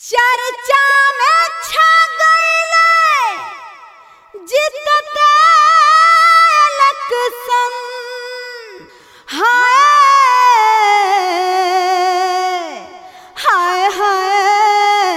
चर्चा में छा गईले जितते लक्ष्मण हाय हाय हाय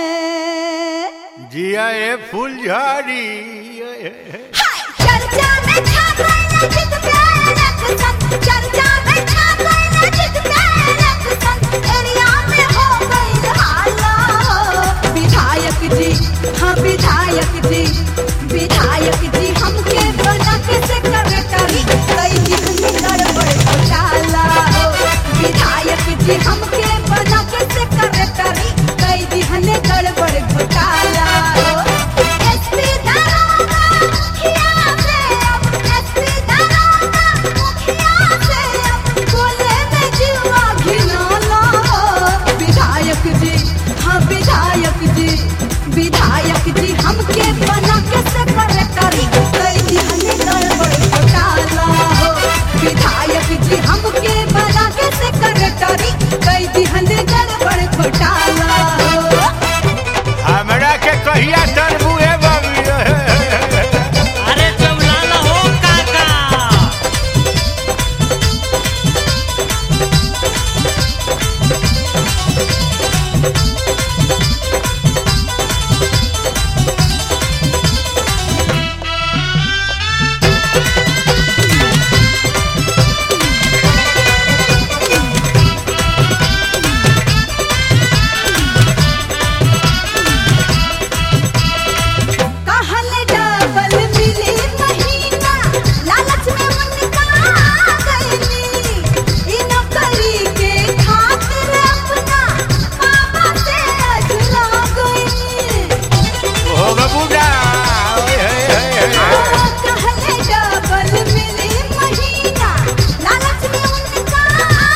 जिया ए फुलझड़ी चर्चा में छा गईले जितते लक्ष्मण चर्चा में छा गईले जितते लक्ष्मण एरिया में हो गईल हाला विधायक जी हाँ विधायक जी विधायक जी हमके बना के से करे करी कई दिन गड़बड़ घोटाला हो विधायक जी हमके बना के से करे करी कई दिन गड़बड़ घोटाला हो एसपी दरोगा मुखिया से अब एसपी दरोगा मुखिया से अब बोले में जीवा घिनौना हो विधायक जी हाँ विधायक जी विधायक जी हमके बना के से करे करी कई दिन गड़बड़ घोटाला हो विधायक जी हमके बना के से करे करी कई दिन गड़बड़ घोटाला हो हमरा के कहिया तरबू ए बाबी अरे चौलाला हो काका कहल डबल मिली महीना लालच में उनका गईली इ नौकरी के खातिर अपना पापा से अझला गईली हो बबूडा कहल डबल मिली महीना लालच में उनका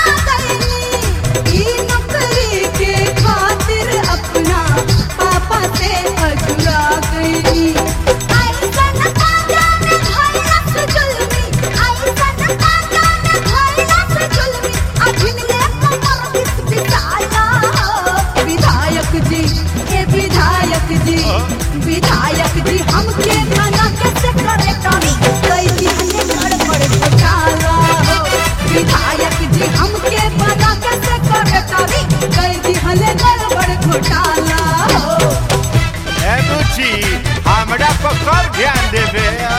गईली इ नौकरी के खातिर अपना पापा से अझला गईली ऐसन काजा में भइलस जुल्मी ऐसन काजा में भइलस जुल्मी अभिनले कमर बिस बिसाया विधायक जी हे विधायक जी विधायक जी हमके मना कैसे करे करी कई दिन गड़बड़ घोटाला हो विधायक जी हमके मना कैसे करे करी कई दिन गड़बड़ घोटाला हो ए बुची हमरा पर कब ध्यान देबे